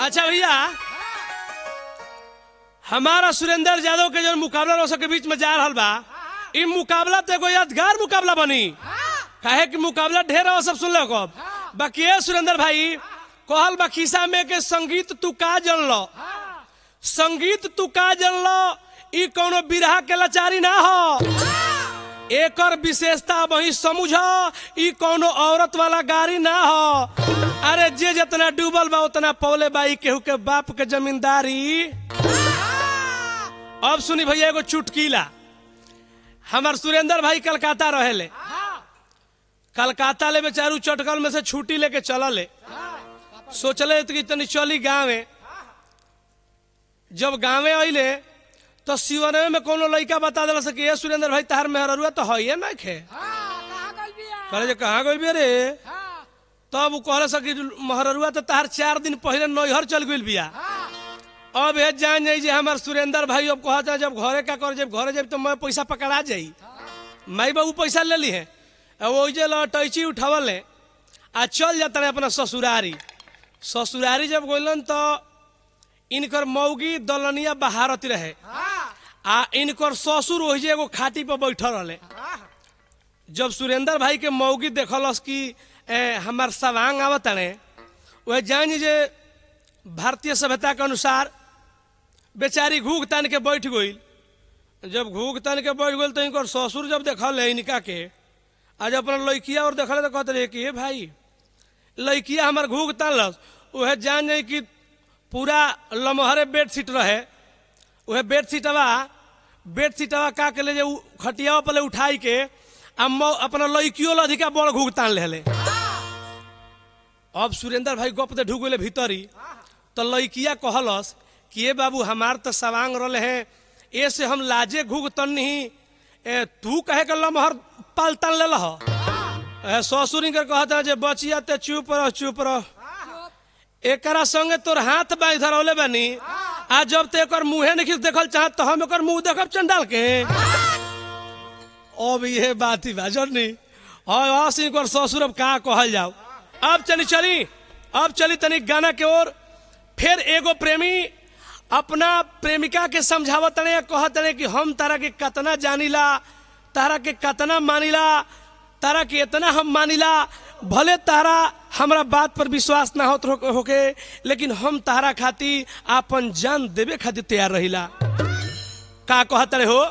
अच्छा भैया हमारा सुरेंद्र यादव के जो मुकाबला रोसा के बीच में जा रहा बा इ मुकाबला तो एगो यादगार मुकाबला बनी काहे कि मुकाबला ढेर हो सब सुन लो कब बाकी ये सुरेंद्र भाई कहल बा खिस्सा में के संगीत तू का जन लो संगीत तू का जन लो ई कोनो बिरहा के लाचारी ना हो एकर विशेषता वही समझ ई कोनो औरत वाला गाड़ी ना हो अरे जे जितना डूबल बा उतना पौले बाई केहू के बाप के जमींदारी अब सुनी भैया एगो चुटकीला हमार सुरेंद्र भाई कलकत्ता रहेले कलकत्ता ले बेचारू चटकल में से छुट्टी लेके चलले सोचले कि तनी चली गाँवे जब गाँवे अइले तो सिवनवे में कोनो लड़का बता दिला सके ये सुरेंद्र भाई तार मेहरुआ तो है ना खे कहले जे कहाँ गई बे रे तब वो कहले सकी महरुआ तो तार चार दिन पहले नैहर चल गई बिया अब ये जान जाई जे हमार सुरेंद्र भाई अब कहता जब घरे का कर जब घरे जब तो मैं पैसा पकड़ा जाई माई बाबू पैसा ले ली है अब वो जे लटैची उठावल है आ चल जाता है अपना ससुरारी ससुरारी जब गइलन तो इनकर मौगी दलनिया बहारत रहे आ इनकर ससुर वही एगो खाटी पर बैठल रहे जब सुरेंद्र भाई के मौगी देखलस कि ए, हमार सवांग आवत ने वह जान जे भारतीय सभ्यता के अनुसार बेचारी घूक तान के बैठ गई जब घूक तान के बैठ गई तो इनकर ससुर जब देखल है इनका के आज अपना लड़किया और देखल तो कहते रहे कि हे भाई लड़किया हमार घूक तानलस वह जान जाए कि पूरा लमहरे बेड शीट रहे वह बेड शीटवा बेड शीटवा का के ले जे उ- खटियावा पले उठाई के आ मौ- अपना लड़कियों ला अधिका बड़ घूक तान ले अब सुरेंद्र भाई गप दे ढुक गए भीतरी तो लड़किया कहलस कि ये बाबू हमार तो सवांग रहे हैं ए से हम लाजे घूक तन नहीं ए, तू कहे के लमहर पाल तान ले लह ए, ससुरी के कहता जे बचिया ते चुप रह चुप रह एकरा संगे तोर हाथ बांध धरौले बानी आ जब ते एकर मुंहे नहीं देखल चाहत तो हम एकर मुंह देखब चंडाल के अब ये बात ही बा जनी हाँ आसिन कर ससुर अब का कहल जाओ अब चली चली अब चली तनी गाना के ओर फिर एगो प्रेमी अपना प्रेमिका के समझावत तने कहत तने कि हम तारा के कतना जानिला तारा के कतना मानिला तारा के इतना हम मानिला भले तारा हमरा बात पर विश्वास ना होत हो- होके लेकिन हम तारा खाती आपन जान देवे खातिर तैयार रहिला का कहत रहे हो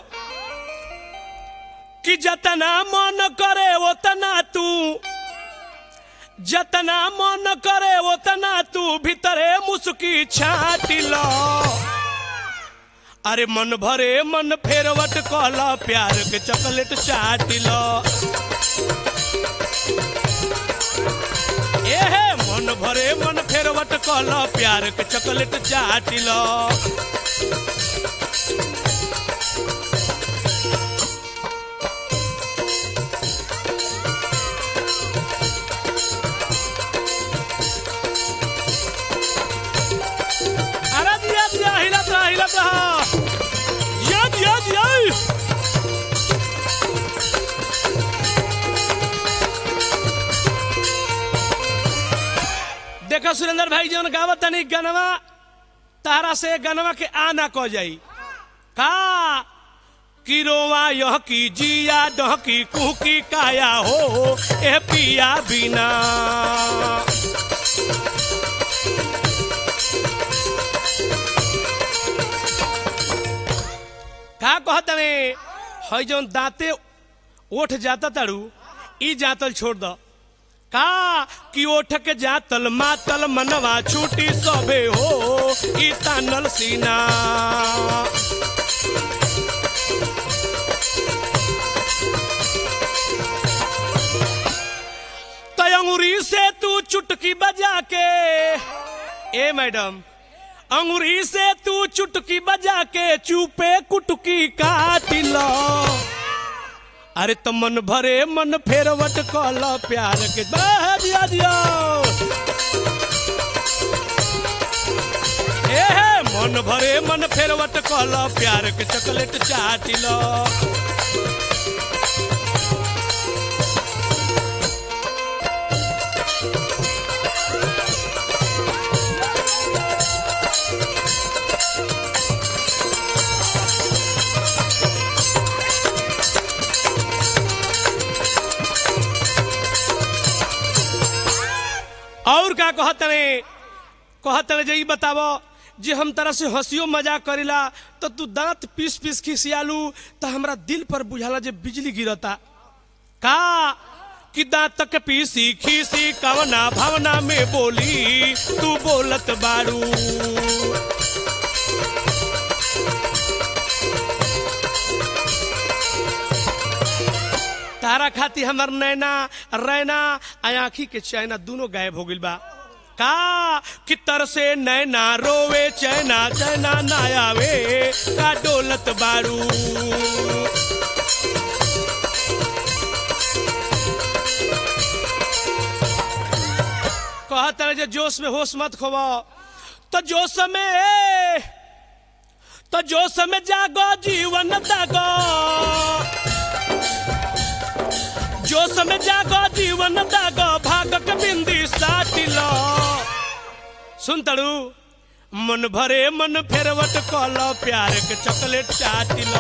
कि जतना मन करे ओतना तू जतना मन करे ओतना तू भीतरे मुस्की छाटी लो अरे मन भरे मन फेरवट कहला प्यार के चॉकलेट चाटी लो ए हे मन भरे मन फेरवट कहला प्यार के चॉकलेट चाटी लो अरे दिया दिया हिलत रहा हिलत रहा दिया दिया दिया देखो सुरेंद्र भाई जौन गावत तनी गनवा तारा से गनवा के आ ना कह जाई का कि रोवा यह की जिया डह की कुह की काया हो ए पिया बिना का कहत रे हई जौन दांते ओठ जाता ताड़ू ई जातल छोड़ द का कि ओठ के जातल मातल मनवा छूटी सबे हो ई तानल सीना तय अंगुरी से तू चुटकी बजा के ए मैडम अंगुरी से तू चुटकी बजा के चुपे कुटकी काट लो अरे तो मन भरे मन फेरवट कल प्यार के बह दिया दिया ए हे मन भरे मन फेरवट कल प्यार के चॉकलेट चाट लो और का कहतने कहतने जे ई बतावो जे हम तरह से हंसियो मजाक करिला तो तू दांत पीस पीस खिसियालू तो हमरा दिल पर बुझाला जे बिजली गिरता का कि दांत के पीसी खीसी कवना भावना में बोली तू बोलत बाड़ू तारा खाती हमर नैना रैना आ आँखी के चैना दोनों गायब हो गइल बा का कि तर से नैना रोवे चैना चैना ना आवे का डोलत बारू कहत रहे जे जोश में होश मत खोबो तो जोश में तो जोश में जागो जीवन दागो जो समय जागो जीवन दागो भागक बिंदी साटिलो सुन तड़ू मन भरे मन फेरवट कलो प्यार के चॉकलेट चाटिलो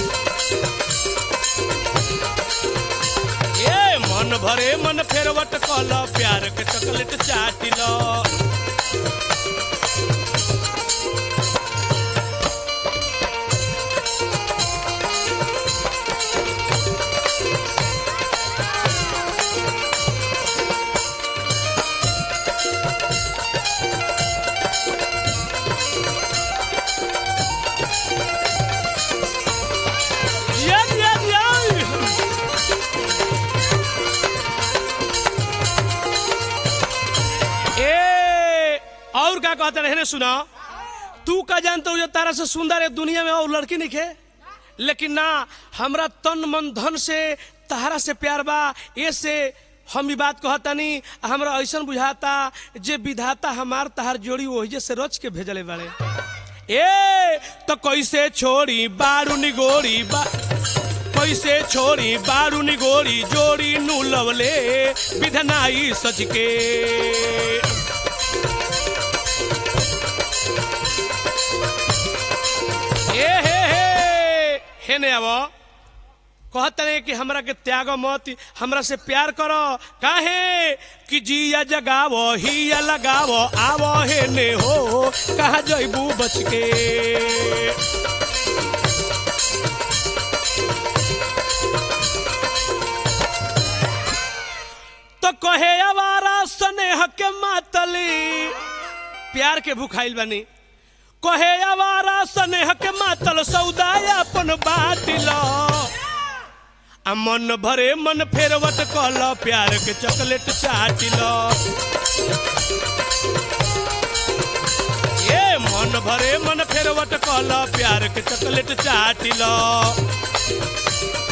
ए मन भरे मन फेरवट कलो प्यार के चॉकलेट चाटिलो Yeah, yeah, yeah. ए और का कहते रहे ने सुना तू का जानते हो जो तारा से सुंदर है दुनिया में और लड़की नहीं खे लेकिन ना हमरा तन मन धन से तहरा से प्यार बा ये से हम ई बात कहतानी हमरा ऐसा बुझाता जे विधाता हमार तहार जोड़ी वही से रच के भेजले बाड़े ए तो कैसे छोड़ी बारू निगोरी बा कैसे छोड़ी बारू निगोरी जोड़ी नु लवले विधनाई सच के ए हे हे हे ने आवो कहते हैं कि हमरा के त्याग मत हमरा से प्यार करो काहे कि जिया जगावो हिया लगावो आवो हे ने हो कहा जइबू बच के तो कहे आवारा स्नेह के मातली प्यार के भुखाइल बनी कहे आवारा स्नेह के मातल सौदा अपन बाटिल आ मन भरे मन फेरवट कल प्यार के चॉकलेट चाटिल ए मन भरे मन फेरवट कल प्यार के चॉकलेट चाटिल